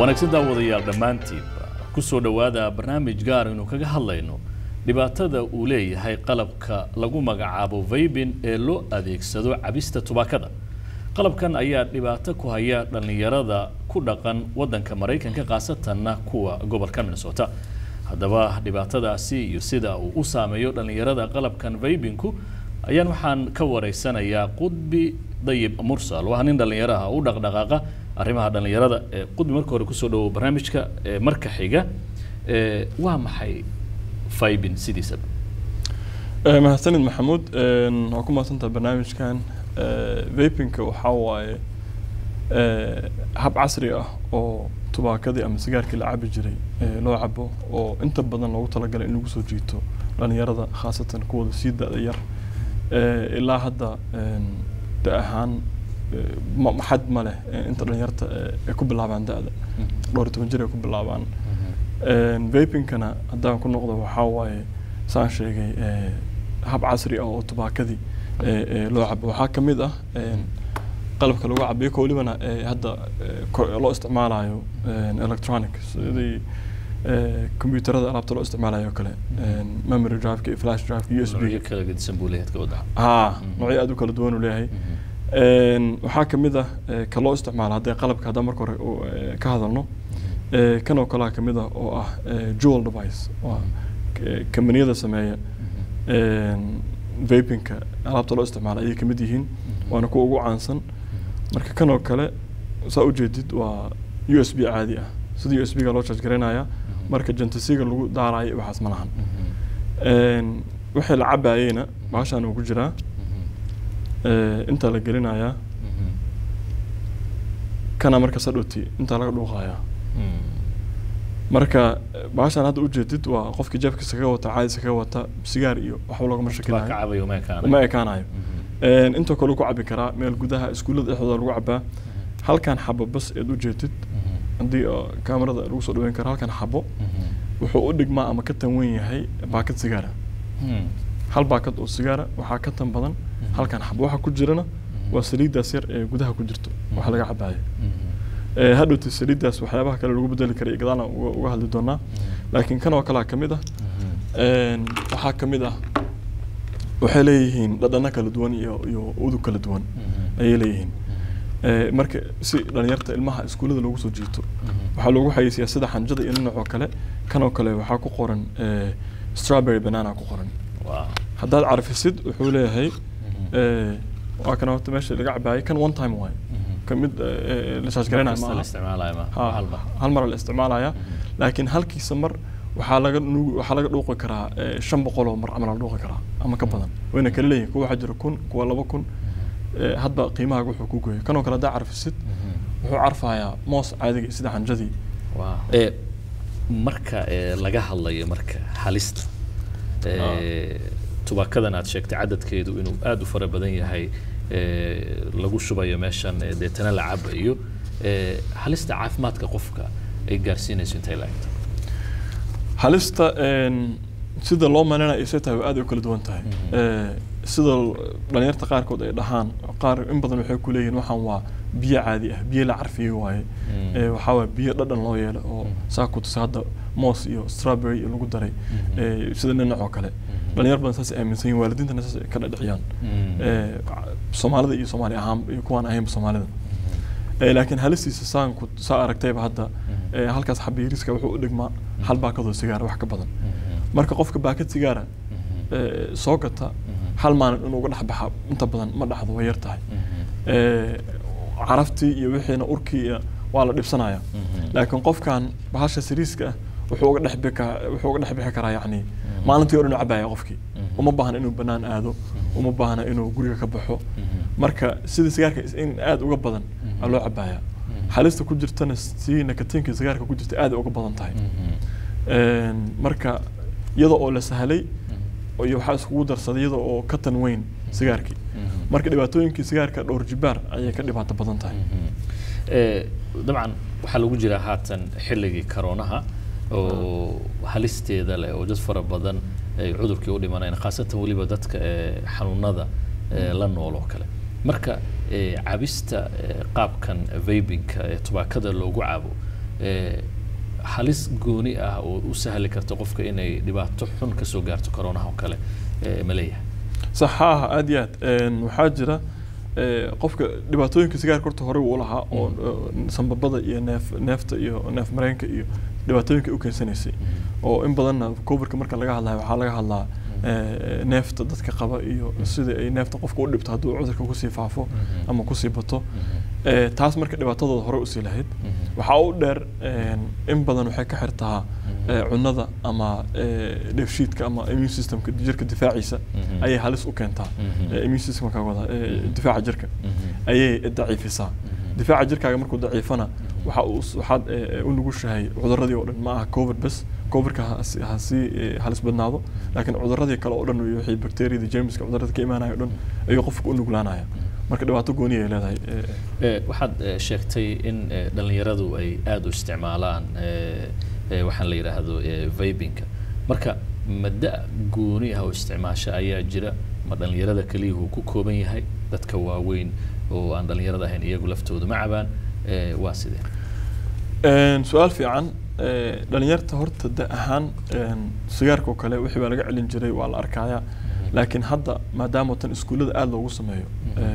wanaagsan daawadayaal dhammaantiinba ku soo dhowaada barnaamij gaar aynu kaga hadlayno dhibaatada uu leeyahay qalabka lagu magacaabo vaybin ee loo adeegsado cabista tubaakada qalabkan ayaa dhibaato ku haya dhallinyarada ku dhaqan waddanka maraykanka khaasatanna kuwa gobolka minnesota haddaba dhibaatadaasi iyo sida uu u saameeyo dhallinyarada qalabkan vaybinku ayaan waxaan ka wareysanayaa qudbi dayib mursal waa nin dhallinyaraha u dhaqdhaqaaqa arrimaha dhallinyarada qudbi marka hore kusoo dhawo barnaamijka marka xiga waa maxay vaybin sidiisaba mahadsanid maxamuud waa ku mahadsantaha barnaamijkan vapinka waxaa waaye hab casri ah oo tubaakadii ama sigaarkii la cabi jiray loo cabo oo inta badan loogu talagalay in lagu soo jiito dhalinyarada khaasatan kuwooda sii da-da yar ilaa hadda da ahaan xad ma leh inta dhalinyarta ay ku bilaabaan da-da dhowr iyo toban jir ay ku bilaabaan vapinkana haddaan ku noqdo waxaa waaye saan sheegay hab casri ah oo tubaakadii loo cabo waxaa ka mid ah qalabka lagu cabiyo ka welibana hadda loo isticmaalayo electronic sidii computerada alaabta loo isticmaalayo kale memory driveka iyo flash driveka u s b kala gedisan buu leeyahay ka ha noocyo aad u kala duwan uu leeyahay waxaa ka mid ah ka loo isticmaalo haddii qalabka haddaan marka hore ka hadalno kan oo kalea ka mid ah oo ah jewel device waa kambaniyada sameeya vapinka alaabta loo isticmaalo ayay kamid yihiin waana kuwa ugu caansan marka kan oo kale saa ujeedid waa u s b caadi ah sida u s b ga loo charge garaynaya marka jantasiga lagu daarayo waxaas ma lahan wixii la cabayeyna baashaan uu ku jiraa intaa la gelinayaa kana marka sadhoti intaa laga dhuuqayaa marka baashaan hadda ujeedid waa qofkii jeebkiisa kaga wata caadisa kaga wata sigaar iyo waxba loogama shakinayo uma ekaanayo intoo kale ku cabi karaa meel gudaha iskuullada dhexdooda lagu cabaa halkan xabo bas eed ujeedid haddii kaamarada lagu soo dhaweyn karo halkan xabo wuxuu u dhigmaa ama ka tan weyn yahay baakad sigaara hal baakad oo sigaara waxaa ka tan badan halkan xabo waxa ku jirana waa saliiddaas yar ee gudaha ku jirto wax laga cabaayo hadhowta saliiddaas waxyaabaha kale lagu bedeli karay gadaalna uga hadli doonaa laakiin kan oo kalea ka mid ah waxaa ka mid ah waxay leeyihiin dhadhano kala duwan iyo iyo udug kala duwan ayay leeyihiin marka si dhalinyarta ilmaha iskuullada loogu soo jiito waxaa loogu xayeysiyaa sida xanjada iyo ninacoo kale kan oo kale waxaa ku qoran strawberry banana ku qoran haddaad carfisid wuxuu leeyahay waa kan horta meesha laga cabaayay kan one time waaye kamid la shaashgaraynaya maaha hal mar la isticmaalaya laakiin halkiisa mar waxaa laga waxaa laga dhuuqi karaa shan boqol oo mar camal la dhuuqi karaa ama ka badan wayna kala leeyihin kuwa waxaa jira kun kuwa laba kun hadba qiimahaaga wuxuu ku gooyay kanoo kale haddaa carfisid wuxuu carfayaa moos caadiga sida xanjadii marka laga hadlayo marka halista tubaakadan aad sheegtay cadadkeedu inuu aada u fara badan yahay lagu shubayo meeshan deetana la cabayo halista caafimaadka qofka ay gaarsiinayso intay laegto halista sida loo malinaya isay tahay aad u kala duwan tahay sida dhalinyarta qaarkood ay dhahaan qaar in badan waxay ku leeyihin waxaan waa biyo caadi ah biyo la carfiyey waaye waxaa waa biyo dhadhan loo yeelay oo saa ku tusa hadda moos iyo strawberry iyo lagu daray sida dhinac oo kale dhalinyar badan saas aaminsan yihin waalidiintana saas ka dhadhiciyaan soomaalida iyo soomaali ahaan iyo kuwaan ahaynba soomaalida laakiin halistiisa saanku saa aragtayba hadda halkaas xabiiriska wuxuu u dhigmaa hal baakadoo sigaara wax ka badan marka qofka baakad sigaara soo gata hal maalin inuu uga dhex baxa inta badan ma dhaxdo way yar tahay caraftii iyo wixiina urkii waa la dhibsanaya laakiin qofkan bahasha siriiska ah wuxuu uga dhex bika wuxuu uga dhex bixi karaa yacni maalintii o dhan u cabaya qofkii uma baahna inuu banaan aado uma baahna inuu guriga ka baxo marka sida sigaarka in aada uga badan aa loo cabaya halista ku jirtana si nakatiinka sigaarka ku jirta aada uga badan tahay marka iyada oo la sahlay iyo waxaa iskugu darsaday iyada oo ka tan weyn sigaarkii marka dhibaatooyinkii sigaarka dhowr jibaar ayay ka dhibaato badan tahay dabcan waxaa lagu jiraa haatan xilligii karoonaha oo halisteeda leh oo dad fara badan ay cudurkii u dhimanayaan khaasatan weliba dadka xanuunada la nool oo kale marka cabista qaabkan vabinka ee tubaakada loogu cabo halis gooni ah oo u sahli karta qofka inay dhibaato xun kasoo gaarto coronaha oo kale ma leeyahay sax haa aad iyo aad waxaa jira qofka dhibaatooyinka sigaarka horta hore uu lahaa oo sambabada iyo neef neefta iyo neef mareenka iyo dhibaatooyinka u keensanaysay oo in badanna covidka marka laga hadlayo waxaa laga hadlaa neefta dadka qaba iyo sida ay neefta qofka u dhibto hadduu cudurka kusii faafo ama kusii bato taas marka dhibaatadooda hore usii lahayd waxaa u dheer in badan waxay ka xirtaa cunada ama dheefshiidka ama immune systemka jirka difaaciisa ayay halis u keentaa immune systemka wada difaaca jirka ayay daciifisaa difaaca jirkaaga markuu daciifana waxa uu waxaad u nugushahay cuduradii oo dhan ma aha covid bas covidka ha sii halis badnaado laakiin cuduradii kale oo dhan iyo wixii bacteriyada jermiska cudurada ka imaanaya o dhan ayuu qofka u nuglaanaya marka dhibaato gooni ay leedahay waxaad sheegtay in dhalinyaradu ay aada u isticmaalaan waxaan la yidhaahdo vibinka marka madda gooni ah oo isticmaasho ayaa jira ma dhalinyarada keliyuhu ku kooban yahay dadka waaweyn oo aan dhalinyarada ahayn iyagu laftooda ma cabaan waa sidee su-aal fiican dhalinyarta horta da ahaan sigaarka oo kale wixii baa laga celin jiray waa la arkayaa laakiin hadda maadaama tan iskuullada aada loogu sameeyo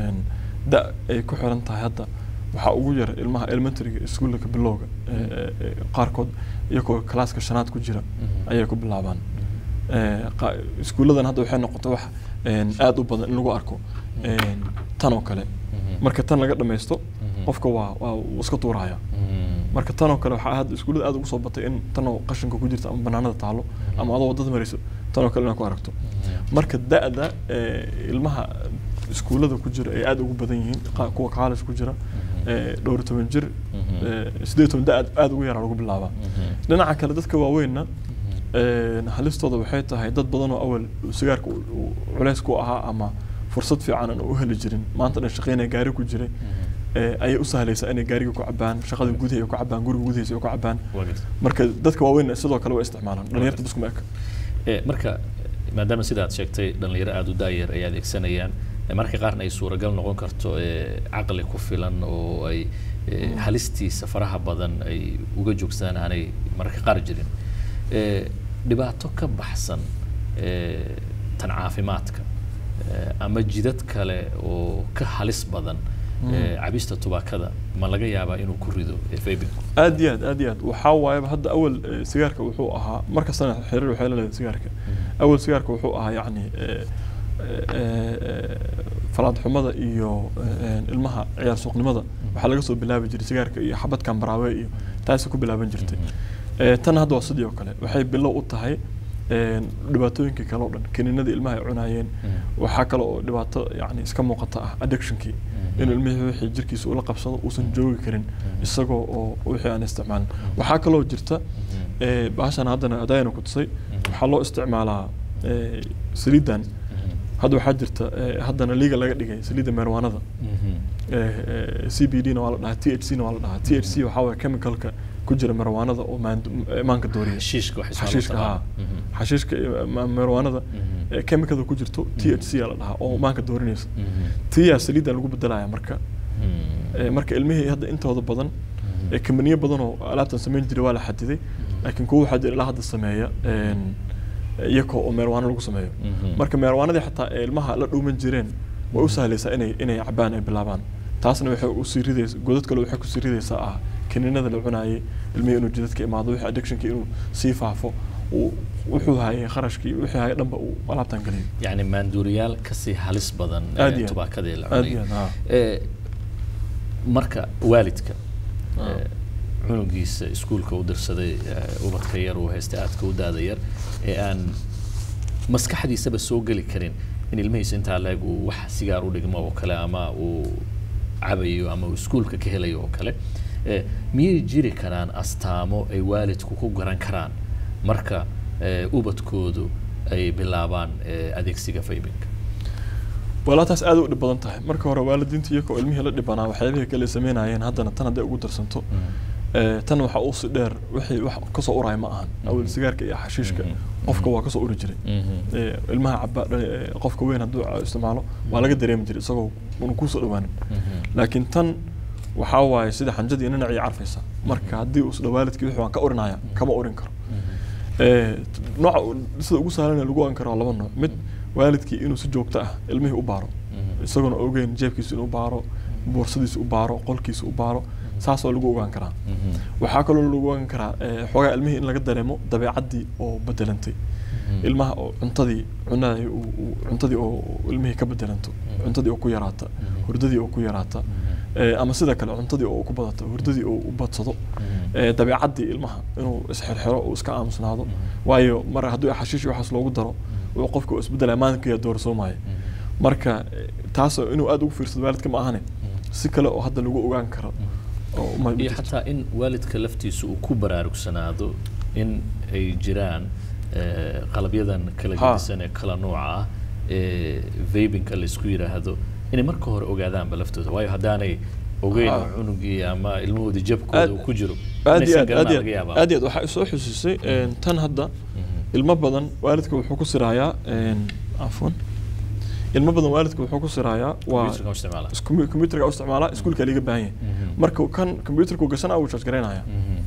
da ay ku xiran tahay hadda waxaa ugu yar ilmaha elementaryga iskuullaka bilowga qaarkood iyagoo kalaaska shanaad ku jira ayay ku bilaabaan iskuulladan hadda waxay noqotay wax aada u badan in lagu arko tan oo kale marka tan laga dhamaysto qofka waa waa uu iska tuuraya marka tan oo kale waxaa hadda iskuullada aada ugu soo batay in tanoo qashinka ku jirta ama banaanada taalo ama adoo wadada marayso tan oo kale inaad ku aragto marka da-da ilmaha iskuullada ku jira ay aada ugu badan yihiin kuwa college ku jira dhowr toban jir sideed toban da aada ugu yaraa lagu bilaabaa dhinaca kale dadka waaweynna halistooda waxay tahay dad badan oo awal sigaarka culeys ku ahaa ama fursad fiican aan u heli jirin maanta dhan shaqeynaya gaari ku jiray ayay u sahlaysaa inay gaariga ku cabaan shaqada gudaha ku cabaan guriga gudahiisa ku cabaan marka dadka waaweyn sidoo kale waa isticmaalaan dhalinyarta biskuma eka marka maadaama sidaad sheegtay dhalinyaro aada u daayar ay adeegsanayaan marka qaarna ay suuragal noqon karto caqli ku filan oo ay halistiisa faraha badan ay uga joogsadaan aanay mararka qaar jirin dhibaato ka baxsan tan caafimaadka ama jidad kale oo ka halis badan cabista tubaakada ma laga yaabaa inuu ku rido vabinku aad iyo aad aad iyo aad waxaa waayaba hadda awal sigaarka wuxuu ahaa markastana xiriir waxay leedahay sigaarka awal sigaarka wuxuu ahaa yacni falaad xumada iyo ilmaha ciyaar suuqnimada waxaa laga soo bilaabi jiray sigaarka iyo xabadkan baraawe iyo taasi ku bilaaban jirtay tan hadda waa sidii oo kale waxay bilow u tahay dhibaatooyinkii kale oo dhan kaniinadii ilmaha ay cunaayeen waxaa kale oo dhibaato yani iska muuqata ah addictionkii inuu ilmihii wixii jirkiisa ula qabsado uusan joogi karin isagoo oo wixii aan isticmaalin waxaa kaloo jirta baashan haddana adayana ku tusay waxaa loo isticmaalaa saliidan hadda waxaa jirta haddana liiga laga dhigay saliidda meerwaanada c b d na waa la dhahaa t h c na waa la dhahaa t h c waxaa waye chemicalka ku jira marwaanada oo maanka dooriya xashiishka haa xashiishka marwaanada chemicada ku jirto t h c la dhahaa oo maanka doorinaysa tiyaa saliidan lagu bedelaya marka marka ilmihii hadda intooda badan kamaniyo badan oo alaabtan samayn jiray waa la xadiday laakiin kuwa waxaa jira ilaa hadda sameeya iyakoo oo meerwaano lagu sameeyo marka meerwaanadii xataa ee ilmaha la dhuuman jireen way u sahlaysaa inay inay cabaan ay bilaabaan taasna waxay usii ridaysa godad kale waxay kusii ridaysaa ah kaniinada la cunaayay ilmihii inuu jidadka imaado wixii addictionkii inuu sii faafo wuxuu hayay kharashkii wixii hayay dhanba uu alaabtan geliyo yani maanduuriyaal kasii halis badan tubaakadii la cunay marka waalidka cunugiisa iskuulka u dirsaday ubadka yar uu haystay aadka u daada yar ee aan maskaxdiisaba soo geli karin in ilmihiisa intaa leeg uu wax sigaar u dhigmo oo kale ama uu cabayo ama uu iskuulka ka helayo oo kale miyay jiri karaan astaamo ay waalidku ku garan karaan marka ubadkoodu ay bilaabaan adeegsiga faybinka walaa taas aad u dhib badan tahay marka hore waalidiinta iyagoo ilmihii la dhibanaa waxyaabihii kale sameynayeen haddana tan hadday ugu darsanto tan waxaa uusi dheer wixii wax kasoo uraya ma ahan awel sigaarka iyo xashiishka qofka waa kasoo uri jiray ilmaha caba qofka weyn hadduu isticmaalo waa laga dareemi jiray isagoo una kusoo dhawaanin laakiin tan waxaa waaye sida xanjadii ninacii carfaysa marka haddii uu isdha waalidkii wixii waan ka orinaya kama orin karo nooca sida ugu sahlan lagu ogan karo waa laba nooc mid waalidkii inuu si joogto ah ilmihii u baaro isagoona ogeyn jeebkiisa inuu baaro boorsadiisa u baaro qolkiisa u baaro saasoo lagu ogaan karaa waxaa kaloo lagu ogaan karaa xoogaa ilmihii in laga dareemo dabeecaddii oo bedelantay ilmaha oo cuntadii cunada cuntadii oo ilmihii ka bedelanto cuntadii oo ku yaraata hurdadii oo ku yaraata ama sida kale cuntadii oo ku badato hurdadii oo u badsado dabeecaddii ilmaha inuu isxirxiro uu iska aamusnaado waayo mar haddii xashiish waxaas loogu daro uu qofka uu isbedelaya maalinkiiya doorsoomaya marka taas inuu aada ugu fiirsado waalidka ma ahane si kale oo hadda lagu ogaan karo iyo xataa in waalidka laftiisa uu ku baraarugsanaado in ay jiraan qalabyadan kala gedisan ee kala nooca ah ee vabinka laysku yidhaahdo inay marka hore ogaadaanba laftooda waayo haddaanay ogeyn cunugii ama ilmahoodii jabkooda uu ku jiro aad iyo aad aad iyo aad iyo aad waxaa isoo xusiisay tan hadda ilmo badan waalidka wuxuu ku siraayaa cafwan ilmo badan waalidka wuxuu ku siraayaa waa computerka u isticmaalaa iskuulka liga baahan yahay marka kan computerka uu gasana uu charge garaynaya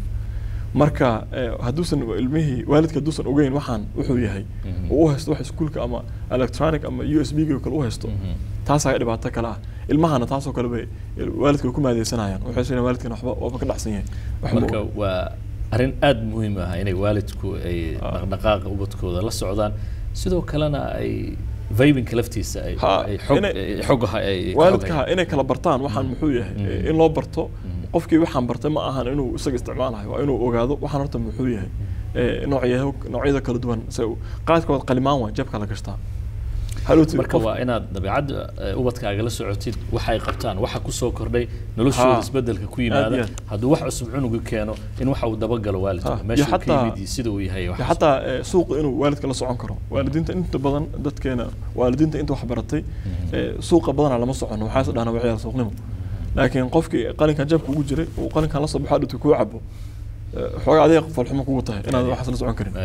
marka hadduusan ilmihii waalidka hadduusan ogeyn waxaan wuxuu yahay uu u haysto wax iskuulka ama electronic ama u s b ga kale u haysto taasaa dhibaato kale ah ilmahana taasoo kale bay waalidka way ku maadeysanayaan waxay sheegaan waalidkana waxba waaba ka dhacsan yahay marka waa arrin aada muhiim ah inay waalidku ay dhaqdhaqaaqa ubadkooda la socdaan sidoo kalena ay vibinka laftiisa ay xogaha ay waalidkaha inay kala bartaan waxaan muxuu yahay in loo barto qofkii waxaan bartay ma ahan inuu isaga isticmaalayo waa inuu ogaado waxaan horta muxuu yahay noocyada kala duwan qaadkood qalimaan waa jeebka la gashtaa marka waa inaad dabeecadda ubadkaaga la socotid waxa ay qabtaan waxa kusoo kordhay noloshooda isbedelka ku yimaada hadduu wax cusub cunugu keeno in waxa uu dabagalo waalidka meesha ka yimid sida uu yahay xataa suuqa inuu waalidka la socon karo waalidiinta inta badan dadkeena waalidiinta inta wax baratay suuqa badanaa lama socono waxaa is dhahna waxyaala suuqnimo laakiin qofkii qalinkan jeebka ugu jiray uu qalinkan la soo baxo dhintay kuu cabo xoogaa adiga falxumo kugu tahay inaad waxaas la socon karin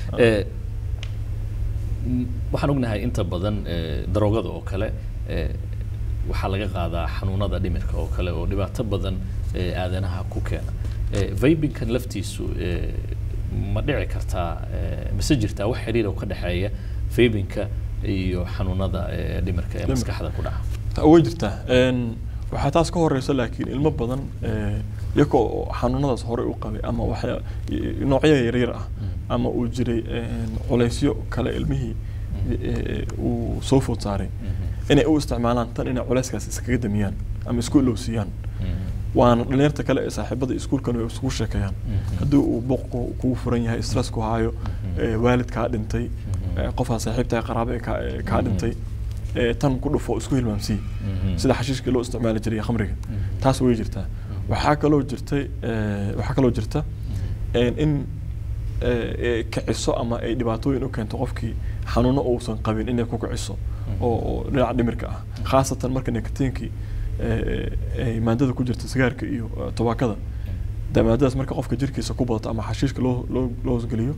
waxaan ognahay inta badan daroogada oo kale waxaa laga qaadaa xanuunada dhimirka oo kale oo dhibaato badan aadanaha ku keena vibinkan laftiisu ma dhici kartaa mise jirtaa wax xiriir oo ka dhexeeya vibinka iyo xanuunada dhimirka ee maskaxda ku dhaca way jirtaa waxaa taas ka horeysa laakiin ilmo badan iyagoo xanuunadaas horey u qabay ama waxya noocyo yaryar ah ama uu jiray culaysyo kale ilmihii uu soo food saaray inay u isticmaalaan tan inay culayskaas iskaga damiyaan ama isku ilowsiiyaan waana dhalinyarta kale ee saaxiibada iskuulkan way isugu sheekeeyaan haddii uu booq kugu furan yahay stress ku haayo waalid kaa dhintay qofaa saaxiibtaa qaraabe kaa dhintay tan ku dhufo isku hilmaamsiiy sida xashiishkii loo isticmaali jiray khamriga taas way jirtaa waxaa kaloo jirtay waxaa kaloo jirta in kiciso ama ay dhibaatooyin u keento qofkii xanuuno uusan qabin inay ku kiciso oo dhinaca dhimirka ah khaasatan marka nikatiinkii ay maadada ku jirta sigaarka iyo tobaakada de maadadaas marka qofka jirkiisa ku badato ama xashiishka loo loo loo hosgeliyo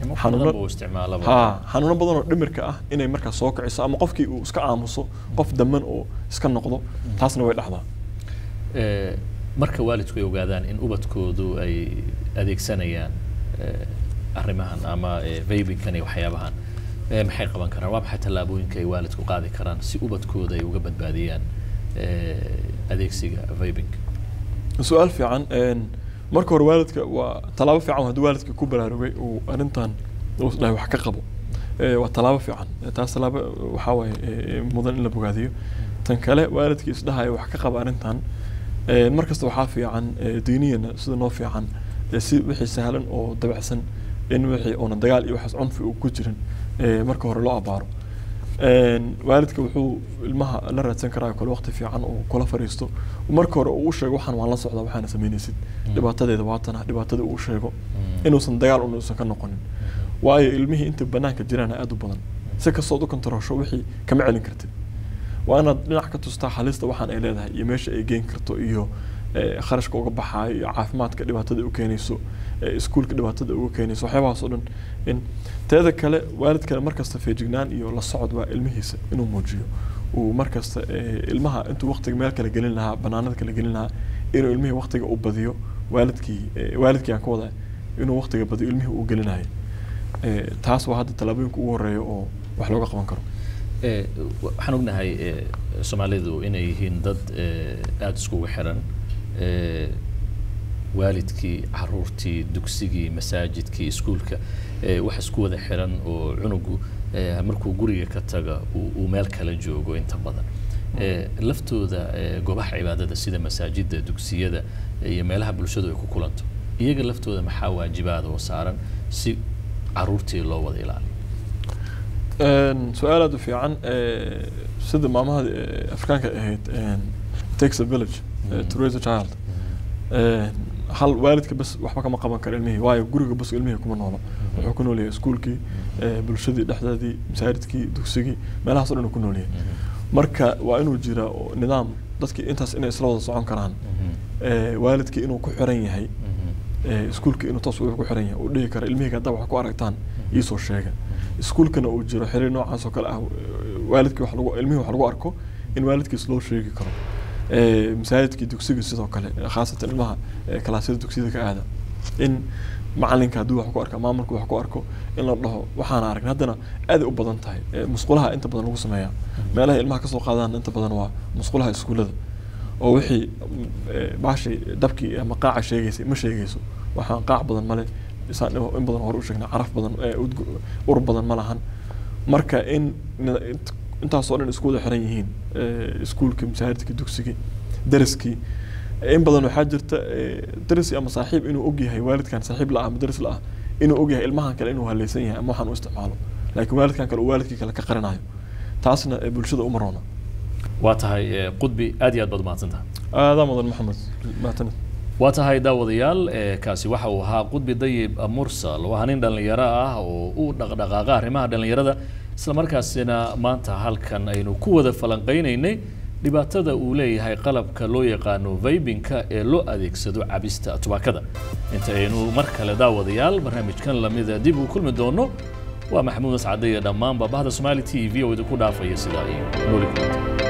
ha xanuuno badan oo dhimirka ah inay markaas soo kiciso ama qofkii uu iska aamuso qof daman oo iska noqdo taasna way dhacdaa marka waalidku ay ogaadaan in ubadkoodu ay adeegsanayaan arrimahan ama vabinkan iyo waxyaabahan maxay qaban karaan waa maxay tallaabooyinka ay waalidku qaadi karaan si ubadkooda ay uga badbaadiyaan adeegsiga vabinka su-aal fiican marka hore waalidka waa tallaabo fiican haddii waalidka ku baraarugay uu arrintan dhahay wax ka qabo waa tallaabo fiican taas tallaabo waxaa waaye mudan in la bogaadiyo tan kale waalidkii isdhahaya wax ka qaba arrintan mar kasta waxaa fiican diiniyana sida noo fiican si wixii sahlan oo dabacsan in wixii oona dagaal iyo waxaas cunfi uu ku jirin marka hore loo abaaro waalidka wuxuu ilmaha la raadsan karaa kale waqti fiican oo kula fariisto marka hore uu sheego waxaan waan la socdaa waxaana samaynaysid dhibaatadeeda waatana dhibaatada uu sheego inuusan dagaal unuusan ka noqonin waayo ilmihii inta banaanka jiraan aada u badan si kastood u kontaroosho wixii kama celin kartid waa inaad dhinac ka tustaa halista waxaan ay leedahay iyo meesha ay geen karto iyo kharashka uga baxaayo iyo caafimaadka dhibaatada u keenayso iskuulka dhibaatada uga keenayso waxyaabahaas oo dhan in teeda kale waalid kale markasta feejignaan iyo la socod waa ilmihiisa inuu muujiyo uu markasta ilmaha intuu waqtiga meel kale gelin lahaa banaanada kale gelin lahaa inuu ilmihii waqtiga u badiyo waalidkii waalidkii aan ka wada inuu waqtiga badiyo ilmihii uu gelinayo taas waa hadda tallaabooyinka ugu horeeya oo wax looga qaban karo waxaan ognahay soomaalidu inay yihiin dad aada iskugu xiran waalidkii caruurtii dugsigii masaajidkii iskuulka wax isku wada xiran oo cunugu markuu guriga ka taga uu meel kala joogo inta badan laftooda goobaha cibaadada sida masaajida dugsiyada iyo meelaha bulshadu ay ku kulanto iyaga laftooda maxaa waajibaada oo saaran si caruurtii loo wada ilaaliyo su-aal aada u fiican sida maamahada afrikaanka ahayd takes a village to raise a child hal waalidka bas waxba kama qaban karo ilmihii waayo guriga bas ilmihii kuma noolo wuxuu ku noolyahay iskuulkii bulshadii dhexdeedii masaajidkii dugsigii meelahaas o dhan uu ku noolyahay marka waa inuu jira nidaam dadkii intaas inay isla wada socon karaan waalidkii inuu ku xiran yahay iskuulkii inuu toos ku xiran yahay uu dhihi karo ilmihii haddaa wax ku aragtaan iisoo sheega iskuulkana uu jiro xiriir noocaas oo kale ah waalidkii wax lagu ilmihii wax lagu arko in waalidkiis loo sheegi karo masaajidkii dugsiga sidoo kale khaasatan ilmaha kalaasyada dugsiyada ka aada in macalinka hadduu wax ku arka maamulka wax ku arko in la dhaho waxaana aragn haddana aaday u badan tahay musqulaha inta badan lagu sameeya meelaha ilmaha kasoo qaadaan inta badan waa musqulaha iskuullada oo wixii baashii dabkii ama qaaca sheegaysay ma sheegayso waxaan qaac badan male isaan in badan hore u sheegnay caraf badan ur badan ma lahan marka in intaasoo dhan isku wada xiran yihiin iskuulkii masaajidkii dugsigii dariskii in badan waxaa jirta darisi ama saaxiib inuu ogyahay waalidkan saaxiib la ah ama daris la ah inuu ogyahay ilmahan kale inuu haleysan yahay ama waxaan u isticmaalo laakiin waalidkan kale uu waalidkii kale ka qarinayo taasna bulshada uma roona waa tahay qudbi aad iyo aad baad umahadsantaha aadaa mudan maxamed mahadsanid waa tahay daawadayaal kaasi waxa uu ahaa qudbi dayib mursal waa nin dhallinyaro ah oo u dhaqdhaqaaqa arrimaha dhallinyarada isla markaasina maanta halkan aynu ku wada falanqaynaynay dhibaatada uu leeyahay qalabka loo yaqaano vaybinka ee loo adeegsado cabista tubaakada inta aynu mar kale daawadayaal barnaamijkan lamida dib uu kulmi doono waa maxamuud mascade iyo dhammaanba bahda somaali t v oo idinku dhaafaya sidaa iyo nooli kulanta